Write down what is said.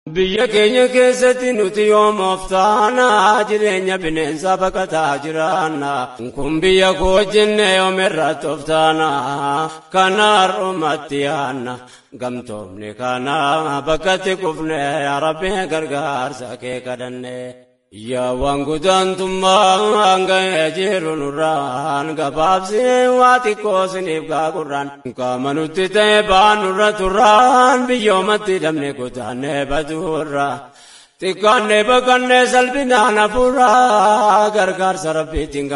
Biyya keenya keessatti nuti yoomoof taana jireenya bineensaa baqataa jiraanna. Kun biyya koo jenne yoomirratti of taana. Kana har'umatti yaanna. Gamtoomni kana bakkatti kufne rabbi gargaarsa kee kadhanne. Yaa waan gudaantummaa hanga'ee jiru nurraan gabaabsee waa xiqqoo siniif gaagurraan qaama nutti ta'e baan nurra turraan biyyoomatti dhabne kutaannee baduurra xiqqaannee baqannee salphinaan hafuurraa gargaarsa rabbiitiin